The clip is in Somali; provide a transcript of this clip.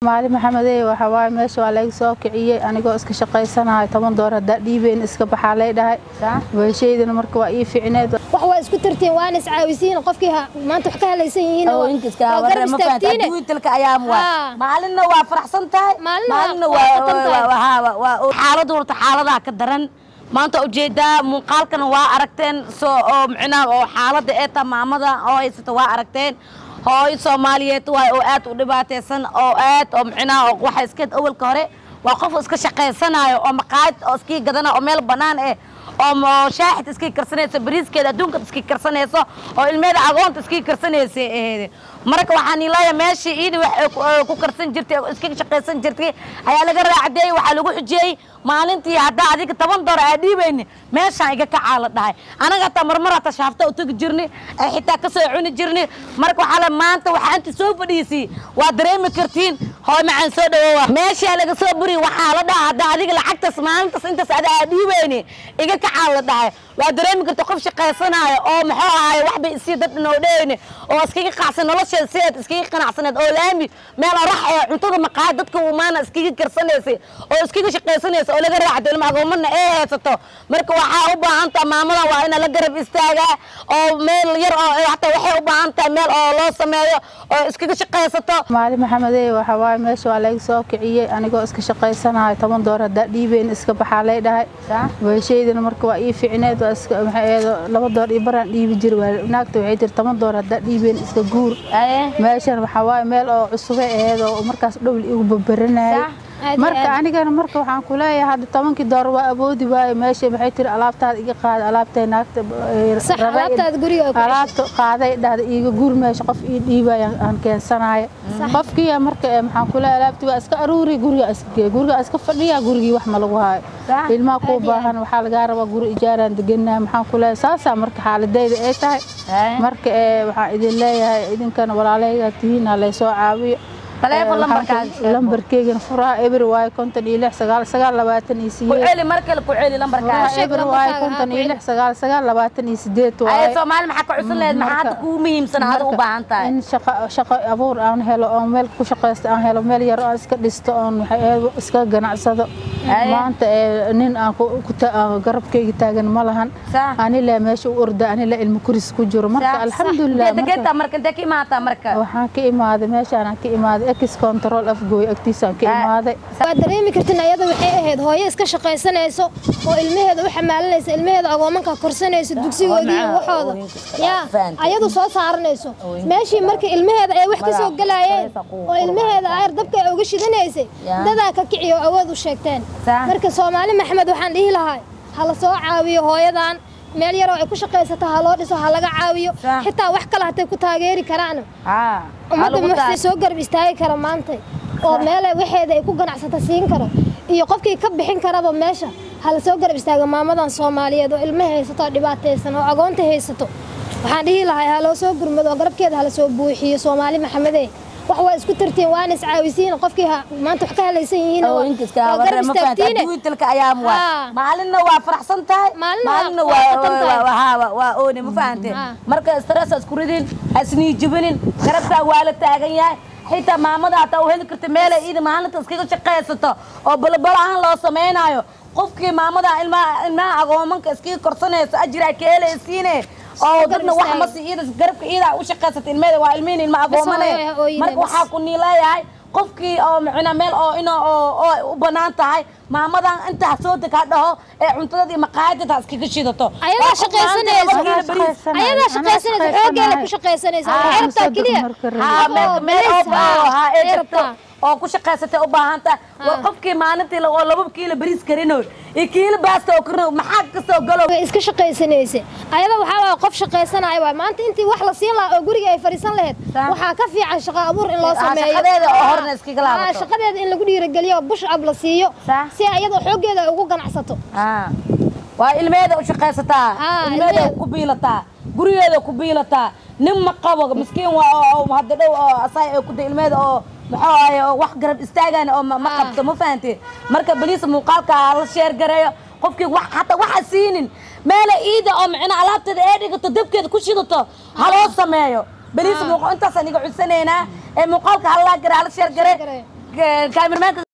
maali maxamedey waxa waaye meesha waa layga soo kiciyey anigoo iska shaqaysanayo toban door haddaa dhiibeyn iska baxaa lay dhahay weeshaydana marka waa ii ficneed wax waa isku tartiin waana iscaawisiin qofkii ha- maanta wax ka halaysan yihiin waa- waa garab istaagtiine wiilka ayaam Haa. waa maalinna waa faraxsan tahay Maalina maalinna waa faraxsan tahay. waa xaaladu horta xaaladaha ka daran maanta ujeedaa muuqaalkana waa aragteen soo oo micnaha oo xaaladda ee taa maamada oo haysata waa aragteen hooyo soomaaliyeed waay oo aad u dhibaataysan oo aad oo micnaha oo waxa iskeed awalka hore waa qof iska shaqaysanayo oo maqaayad oo iskii gadana oo meel bannaan eh oo mo- shaaxid iskii karsanayso bariiskeeda adduunka iskii karsanayso oo ilmeeda agoonta iskii karsanaysa aheede marka waxaan ilaaya meeshii iidi wax ay ku- ay ku karsan jirtay oo iska shaqaysan jirtay ayaa laga raacdeeyey waxaa lagu xujiyey maalintii haddaa adiga toban dolar aa dhiibayni meeshaan iga kacaa la dhahay anaga hataa marmar hataa shaafta u tegi jirni ay xitaa kasoo cuni jirni marka waxaa la maanta waxaa inta soo fadhiisii waa dareemi kartiin hooy macaan soo dhawoowa meeshaa laga soo buri waxaa la dhaha haddaa adiga lacagtaas maalintaas intaas ada aa dhiibayni iga kacaa la dhahay waa dareemi karta qof shaqaysanaayo oo muxuu ahaay waxbay isii dad dhinowdheyni oo iskaga qacsan nolosheeda sideed iskaga qanacsaneed oo laami meel rax ee cuntada maqaayad dadka umaana iskaga karsanaysay oo iskaga shaqaysanaysa oo laga raacdo ilma agoomana ee haysato marka waxaa u baahan taha maamada waa ina la garab istaagaa oo meel yar oo hataa waxay u baahan tahay meel oo loo sameeyo oo iskaga shaqaysato maali maxamedey waxa waaye meesha waa layga soo kiciyey anigoo iska shaqaysanayo toban door haddaa dhiibeyn iska baxaa lay dhahay weeshaydana marka waa ii ficneed waa iska maxay ahayd laba door iyo baraan dhiibi jiri waa naagta waxay tiri toban door haddaa dhiibeyn iska guur meeshan waxaa waaye meel oo cusubay aheyd oo markaas dhowl igu babaranayay Aad iyo marka aad. anigana marka waxaan ku leeyahay hadda tobankii door waa awoodi waaye meesha maxay tiri alaabtaada iga qaada alaabtay naagta eh, Sax, rabay in- alaabtaada guriga ku cesho. alaabta qaaday dhahda iiga guur meesha qof ii dhiibaya aan keensanayo qofkii marka eh, maxaan ku leeyahay alaabtii waa iska aruuri guriga iska geey guriga iska fadhiya gurigii wax ma lagu haayo Sax, ilmaha kuu baahan waxaa lagaa rabaa guri ijaaraan deganaa maxaan ku leeyahay saasaa marka xaaladayda ay tahay marka eh, waxaan idin leeyahay idinkana walaalahayga tihiin ha laysoo caawiyo Taleefon Eh, waxaan lambarkaaga ku- sheego. lambarkeygana furaha eber waaye konton iyo lix sagaal sagaal labaatan iyo ku sideed celi mar kale ku celi lambarkaaga sheeg eber waaye lambarkaaga, konton ha, ku iyo celi. lix sagaal sagaal labaatan iyo sideed aye waaye soomaali maxaa ka cusub lehed maxaa hadda marka- kugu muhiimsan aada u marka baahan tahay in shaqo shaqo abuur aan helo oon meel ku shaqaysto aan helo meel yar oo aan iska dhisto oon waxay ahayd iska ganacsado Aye. maanta ee nin aan ku ku ta- aan garabkayga taagan ma lahan Sax. ani le meesha u orda ani le ilmo kuris ku jiro marka alxamdulilah marka- degeenta marka intee ka imaataa marka waxaan ka imaaday meeshaan aan ka imaaday ex control afgooy agtiisaan ka Ah. imaaday waa dareemi kartin ayada waxay ahayd hooyo iska shaqaysanayso oo ilmaheeda u xamaalanaysa ilmaheeda agoomanka korsanayso dugsigoodii iyo macnaha waxooda ooyinka iska yaa fahanteen. ayadu soo saaranayso meeshii marka ilmaheeda ay wax ka soo galayeen oo ilmaheeda ayar dabka ay uga shidanaysay Yaa. dadaa ka kiciyo oo awood u sheegteen Sax. marka soomaali maxamed waxaan dhihi lahaa ha la soo caawiyo hooyadan meel yaroo ay ku shaqaysato ha loo dhiso ha laga caawiyo Sax. xitaa wax kale hatay ku taageeri karaan haa ummadda waxay soo garab istaagi kara maanta oo meelay waxeeda ay ku ganacsata siin karo iyo qofkii ka bixin karaba meesha hala soo garab istaaga maamadan soomaaliyeed oo ilmo haysato oo dhibaataysan oo agoonta haysato waxaan dhihi lahaa ha loo soo gurmado oo garabkeeda hala soo buuxiyo soomaali maxamede wax waa isku tartiin waana iscaawisiin qofkii ha- maanta wax ka halaysan yihiin waa waa garab istaagtiine wiilka ayaam waa Haa. maalinna waa faraxsan tahay Maalinna waa maalinna faraxsan tahay. waa waa- waa- waa ooni ma fahante Haa. marka stress ha isku ridin ha isniijibinin garabkaa waa la taagan yahay xitaa maamada hataa u heli karta meelay iida maalinta iskaga shaqaysato oo balabala ahaan loo samaynayo qofkii maamada ilmaha ilmaha agoomanka iskaga korsanayso ajira ka helaysiine oo dadna wax ma si iida garabka iida u shaqaysata ilmeeda waa ilmihin ilma agoomane hooyo ha ooyine, marka bas. waxaa ku niileeyahay qofkii oo macna meel oo ina oo oo u banaan tahay maamadan inta ha soo deg ha dhaho ee cuntada iyo maqaayadda ha iskaga shidato ayadaa Waa qof maanta laba kiilo shaqaysanaysa bariis. ayadaa shaqaysanaysa xoogeeda ku shaqaysanaysa waxay rabtaa keliya Haa, meel- meel oo oo haa ee ay jirto rabtaa oo ku shaqaysatay u baahan tahay waa qofkii maalintii la- oo laba kiilo bariis karinoy iyo kiilo baasta oo karinoy maxaa kasoo galo way iska shaqaysanaysa ayada waxaa waa qof shaqaysanaya waay maanta intii wax la siin lahaa oo guriga ay fadhiisan lahayd Sax. waxaa ka fiican shaqo abuur in loo Ah, sameeyo shaqadeeda oo Ah, horna iskaga laabato. ah, shaqadeeda in lagu dhiirigeliyo oo bush ab la siiyo Sax. si ayada xooggeeda ay ugu ganacsato Haa. waa ilmeeda u shaqaysataa Haa, ilmeeda ilmeeda. ku biilataa gurigeeda ku biilataa nin ma qabo miskiin waa oo- oo hadda dhow oo asaay ay ku da ilmeeda oo muxuu ahaye oo wax garab istaagana oo ma ma Haa. qabto ma fahanteen marka baliis muuqaalka ha la sheer gareeyo qofkii wax hataa waxa siinin meela iida oo macna alaabteeda ee dhigato dabkeeda ku shidato ha loo sameeyo baliis muuqaal intaasaan iga cudsanaynaa ee muuqaalka ha la garaa ha la sheer garee garee. kaamirmaanka